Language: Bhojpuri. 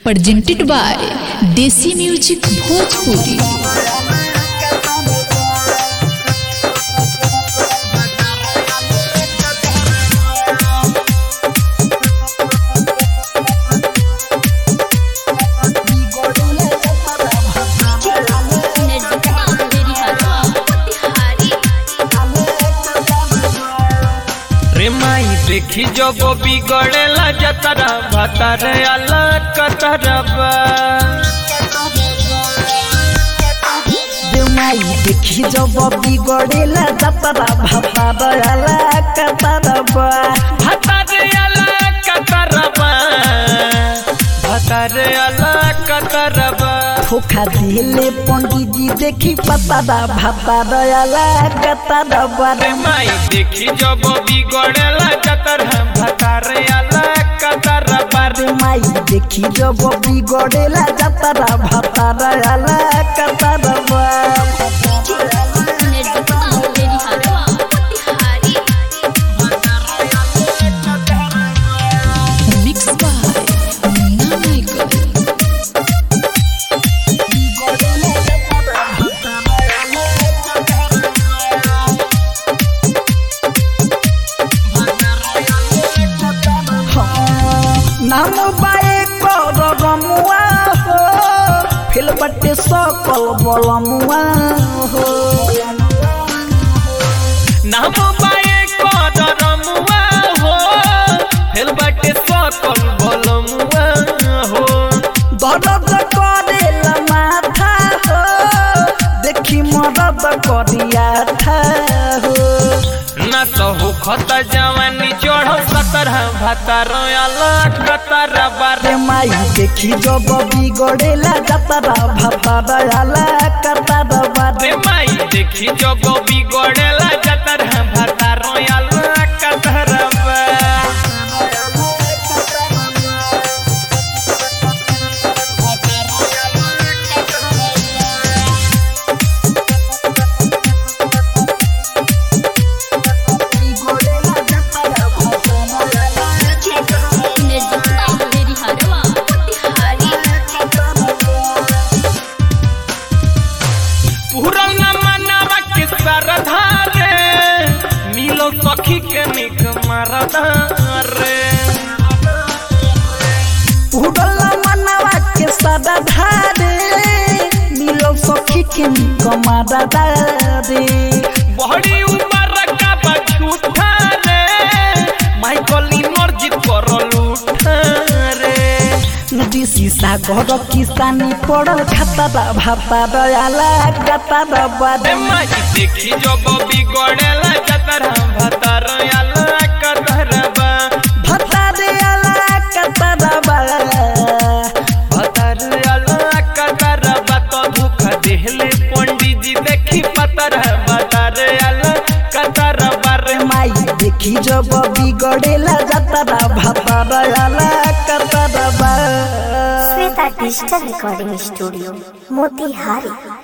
presented by Desi Music Bhojpuri. रे माई देखी जब बिगड़ेला जतरा भतर अला कतरबा देउमाई देखि जब बिगडेला जतरा भाता दयाला कतरबा भतर अला कतरबा भतर अला कतरबा धोखा दिले पंडितजी देखि पतरा भाता दयाला कतरबा रे माई देखी जब बिगड़ेला जतरा भतर अला कतरबा रे देउमाई देखि जब बिगडेला जतरा भाता दयाला कतरबा Mixed by Munna Michael. नाम बाए कर रमुआ हो फिल बटे सकल बलमुआ हो नाम बाए कदर मुआ हो हेलबटे सकल बलमुआ हो दर्द करेला माथा हो देखि मदद करिया था हो न सहु खत जवानी चढ़ सतर भतर अला कतर बार रे माई देखि जब बिगडेला जतरा भाता दयाला कतर बारे रे माई देखी जब बिगड़ेला जतर भतर अला कतर पूरल न मनावा के सरधा रे मिलो सखी के निक मरदा रे उड़ल मनवा के सदा धारे मिलो सखी के कमादा दारे बड़ी उम्र का बछूठा रे माइकल इमर्जित करल उठा रे दिसी सागर किसानी पड़ल खाता भाता दयाला गता रे बारे माई देखी जब बिगड़ेला जतर भतर आला कतरबा भता दयाला कता दबा भतर आला कतरबा तो दुख देहले पंडित जी देखी पतर भतर आला कतरबा रे माई देखी जब बिगड़ेला जतरा भाता दयाला कता दबा Shweta digital recording studio Motihari